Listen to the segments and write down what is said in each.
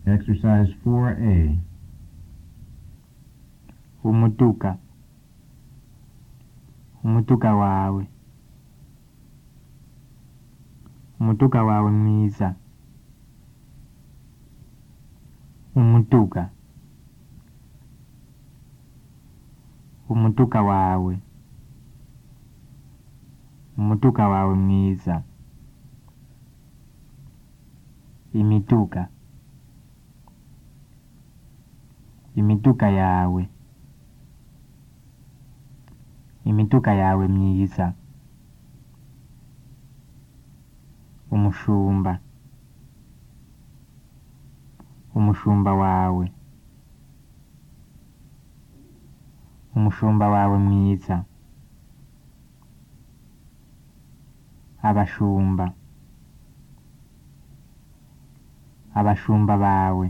Exercise 4A. umuduga umuduga wawe umuduga wawe mwiza umuduga umuduga wawe umuduga wawe mwiza imiduga imiduga yawe imiduga yawe myiza umushumba umushumba wawe umushumba wawe mwiza abashumba abashumba bawe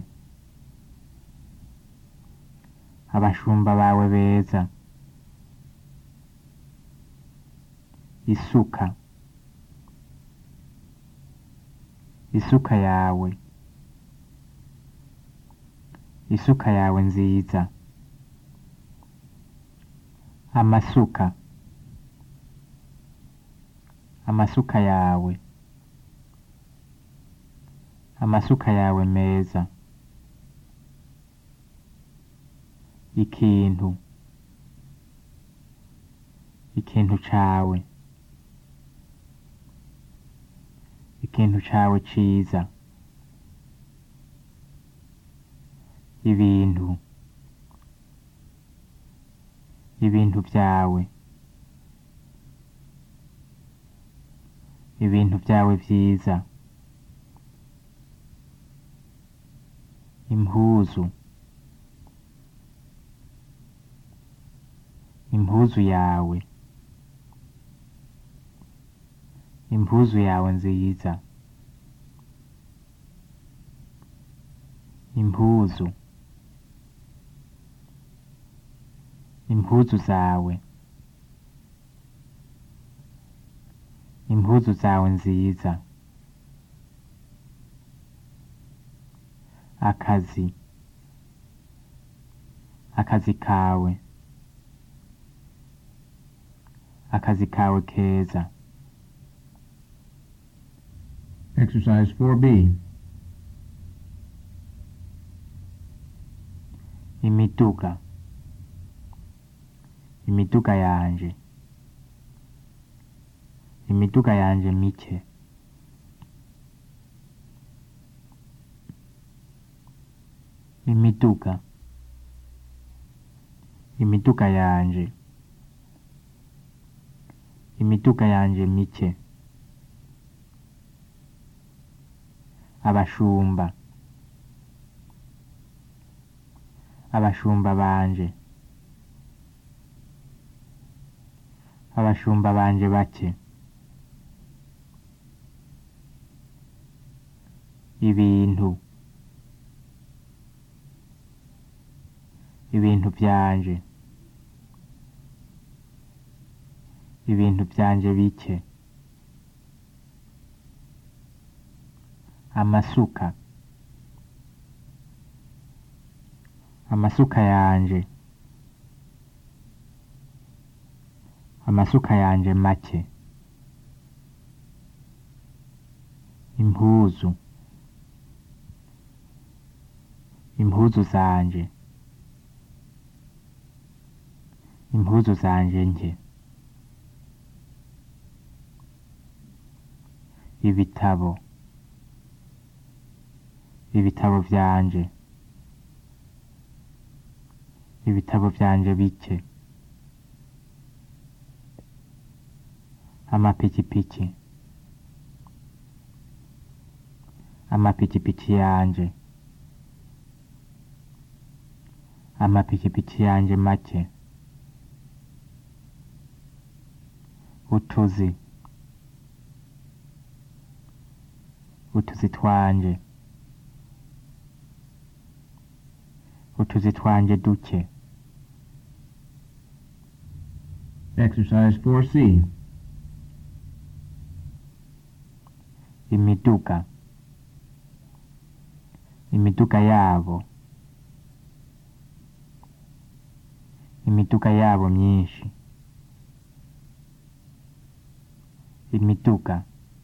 abashumba bawe beza isuka isuka yawe isuka yawe nziza amasuka amasuka yawe amasuka yawe meza ikintu ikintu cawe ikintu cawe ciza ibintu ibintu vyawe ibintu vyawe vyiza impuzu impuzu yawe impuzu yawe nziza impuzu impuzu zawe impuzu zawe nziza akazi akazi kawe akazi kawe keza Exercise 4B. imiduga imiduga yanje imiduga yanje mike imiduga imiduga yanje imiduga yanje mike abashumba abashumba banje abashumba banje bake ibintu ibintu vyanje ibintu vyanje bike amasuka amasuka yanje amasuka yanje make impuzu impuzu zanje impuzu zanje nke ibitabo ibitabo vyanje ibitabo vyanje bike amapikipiki amapikipiki yanje amapikipiki yanje make utuzi utuzi twanje utuzi twanje duke Exercise 4C. imiduga imiduga yabo imiduga yabo myinshi imiduga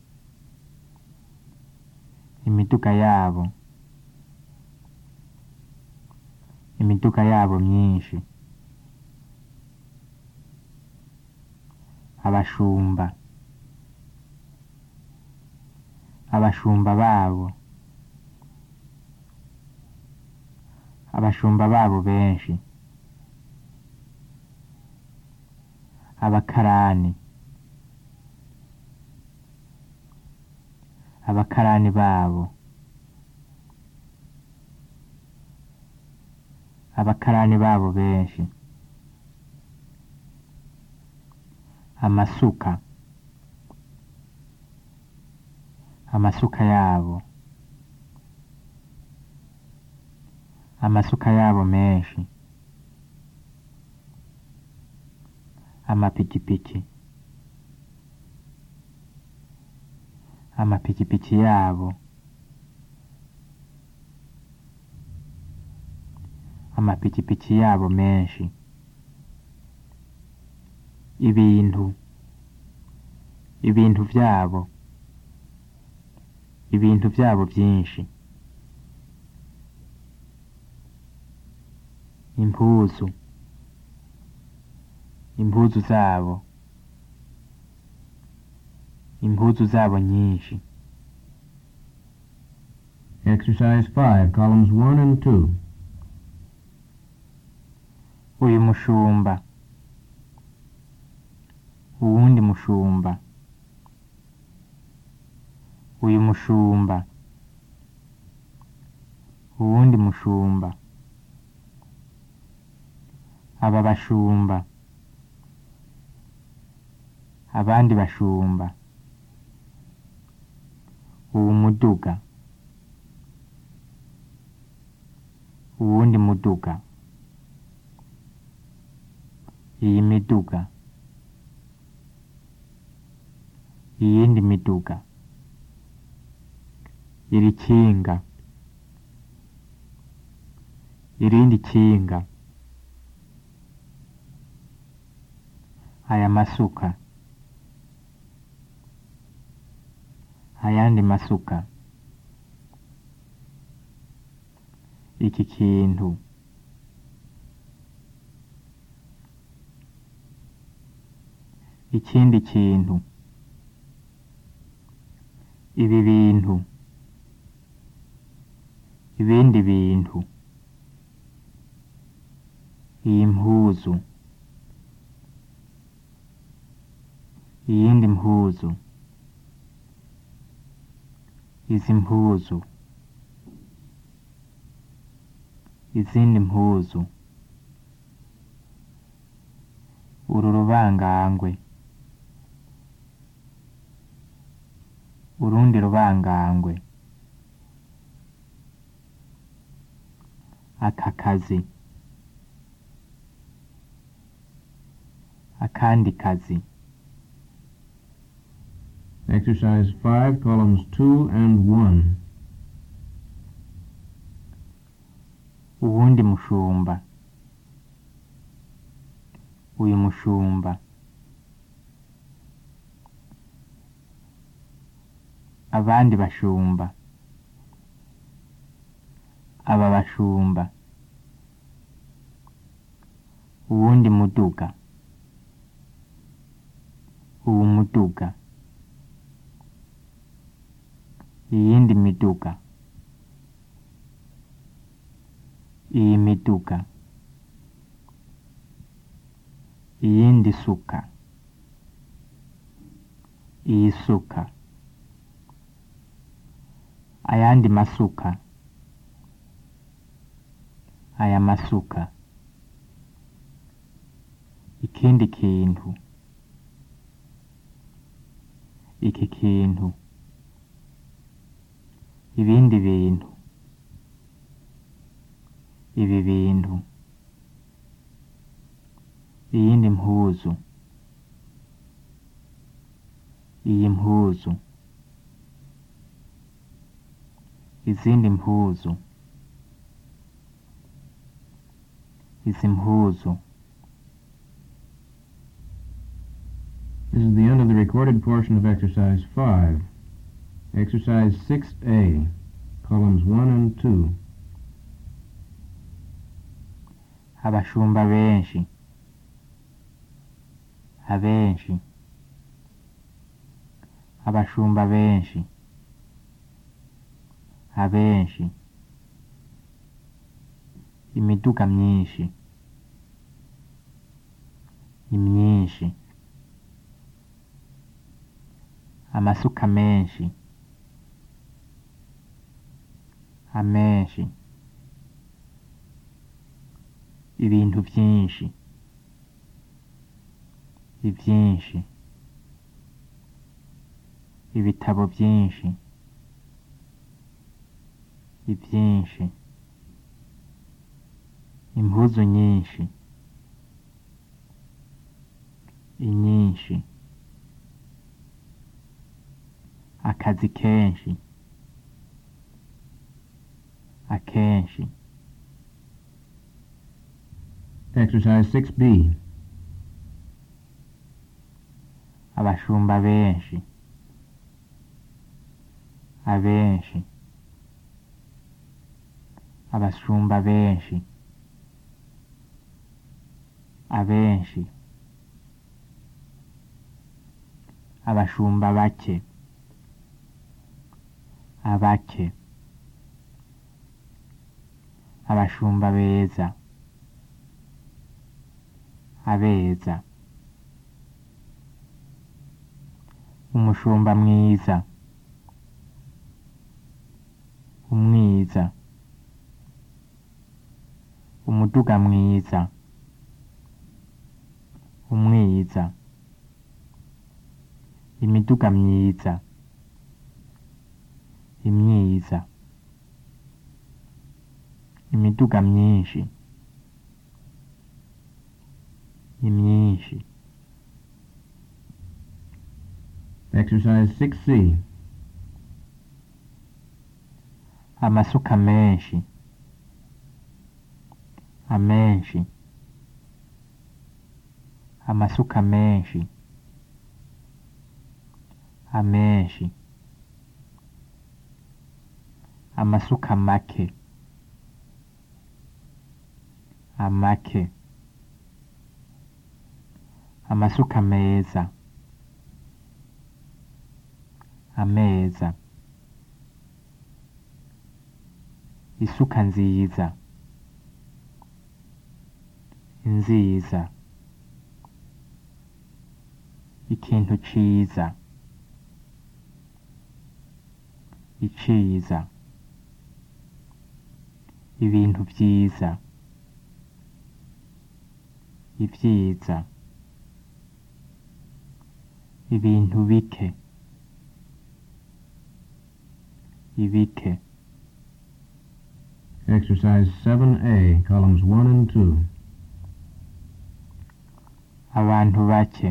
imiduga yabo imiduga yabo myinshi abashumba abashumba babo abashumba babo benshi abakarani abakarani babo abakarani babo benshi amasuka amasuka yabo amasuka yabo menshi amapikipiki amapikipiki yabo amapikipiki yabo menshi ibintu ibintu byabo ibintu byabo byinshi impuzu impuzu zabo impuzu zabo nyinshi Exercise 5, columns 1 and 2. uyu mushumba uwundi mushumba uyu mushumba uwundi mushumba aba bashumba abandi bashumba uwu muduga uwundi muduga iyi miduga iyindi miduga iri kinga irindi kinga aya masuka ayandi masuka iki kintu ikindi kintu ibi bintu ibindi bintu iyi mpuzu iyindi mpuzu izi mpuzu izindi mpuzu uru rubangangwe urundi rubangangwe aka kazi akandi kazi Exercise 5, columns 2 and 1. uwundi mushumba uyu mushumba abandi bashumba aba bashumba uwundi muduga uwu muduga iyindi miduga iyi miduga iyindi suka iyi suka ayandi masuka aya masuka ikindi kintu iki kintu ibindi bintu ibi bintu iyindi mpuzu iyi mpuzu izindi mpuzu izi mpuzu This is the end of the recorded portion of exercise 5. Exercise 6A, columns 1 and 2. abashumba benshi abenshi abashumba benshi abenshi imiduga myinshi imyinshi amasuka menshi amenshi ibintu byinshi ibyinshi ibitabo byinshi ibyinshi impuzu nyinshi inyinshi akazi kenshi akenshi Exercise 6B. abashumba benshi abenshi abashumba benshi abenshi abashumba bake abake abashumba beza abeza umushumba mwiza umwiza umuduga mwiza umwiza imiduga myiza imyiza imiduga myinshi imyinshi Exercise 6C. amasuka menshi amenshi amasuka menshi amenshi amasuka make amake amasuka meza ameza isuka nziza nziza ikintu ciza iciza ibintu vyiza ivyiza ibintu bike ibike Exercise 7A, columns 1 and 2. abantu bake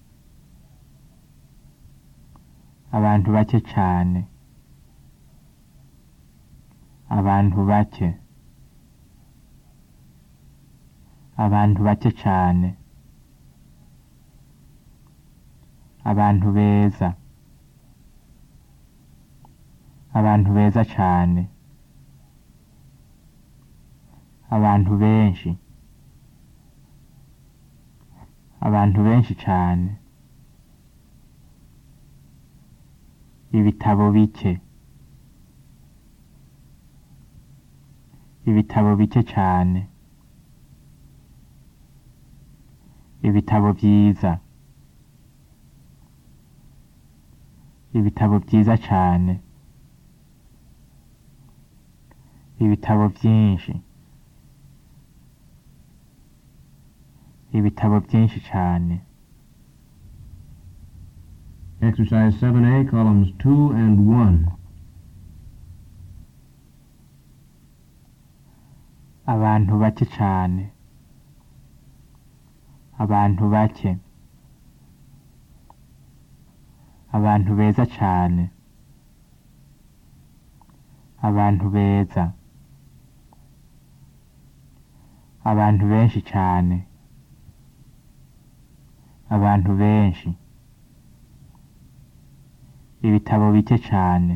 abantu bake cane abantu bake abantu bake cane abantu beza abantu beza cane abantu benshi abantu benshi cane ibitabo bike ibitabo bike cane ibitabo vyiza ibitabo vyiza cane ibitabo vyinshi ibitabo vyinshi cane Exercise 7A, columns 2 and 1. abantu bake cane abantu bake abantu beza cane abantu beza abantu benshi cane abantu benshi ibitabo bike cane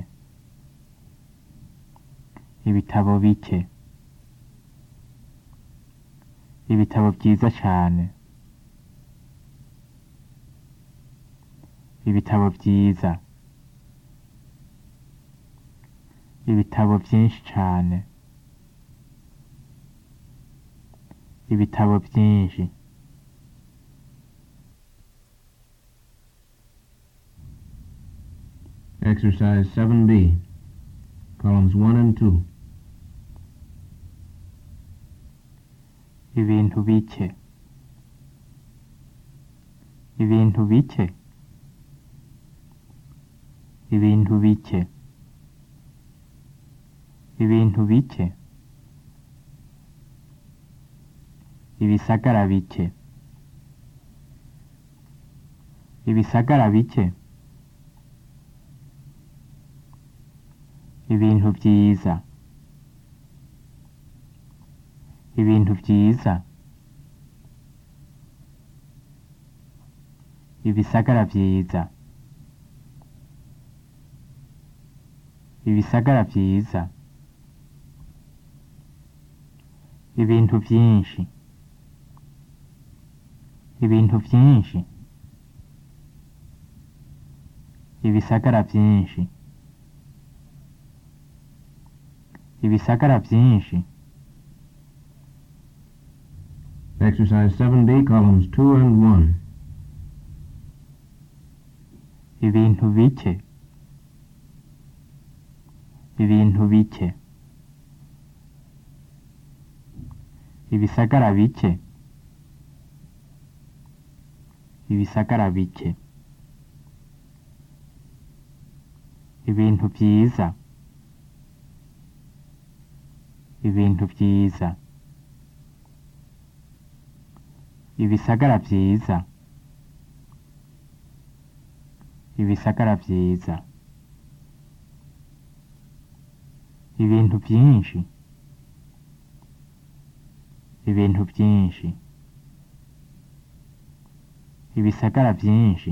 ibitabo bike ibitabo vyiza cane ibitabo vyiza ibitabo vyinshi cane ibitabo vyinshi Exercise 7B, columns 1 and 2. ibintu bike ibintu bike ibintu bike ibintu bike ibisagara bike ibisagara bike ibintu vyiza ibintu vyiza ibisagara vyiza ibisagara vyiza ibintu vyinshi ibintu vyinshi ibisagara vyinshi ibisagara vyinshi Exercise 7B, columns 2 and 1. ibintu bike ibintu bike ibisagara bike ibisagara bike ibintu vyiza ibintu vyiza ibisagara vyiza ibisagara vyiza ibintu vyinshi ibintu vyinshi ibisagara vyinshi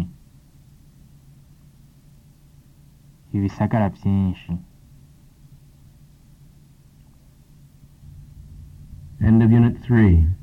ibisagara vyinshi End of Unit 3.